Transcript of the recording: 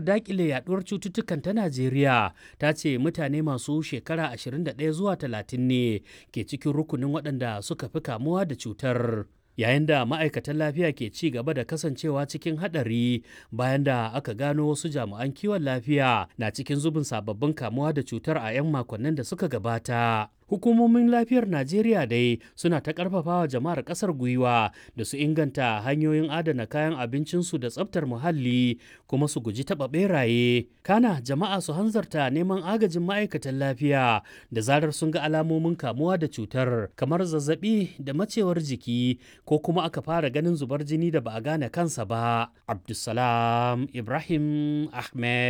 dakile yaduwar cututtukan ta Najeriya ta ce mutane masu shekara 21 zuwa 30 ne ke cikin rukunin waɗanda suka fi kamuwa da cutar. Yayin da ma'aikatan lafiya ke ci gaba da kasancewa cikin haɗari bayan da aka gano wasu jami'an kiwon lafiya na cikin zubin sababbin kamuwa da cutar a 'yan makonnin da suka gabata. Hukumomin lafiyar Najeriya dai suna ta ƙarfafawa jama'ar ƙasar gwiwa da su inganta hanyoyin adana kayan abincinsu da tsaftar muhalli kuma su guji taɓa ɓeraye. Kana jama'a su hanzarta neman agajin ma'aikatan lafiya da zarar sun ga alamomin kamuwa da cutar kamar zazzaɓi da macewar jiki ko kuma aka fara ganin zubar jini da ba a gane kansa ba. Abdulsalam Ibrahim Ahmed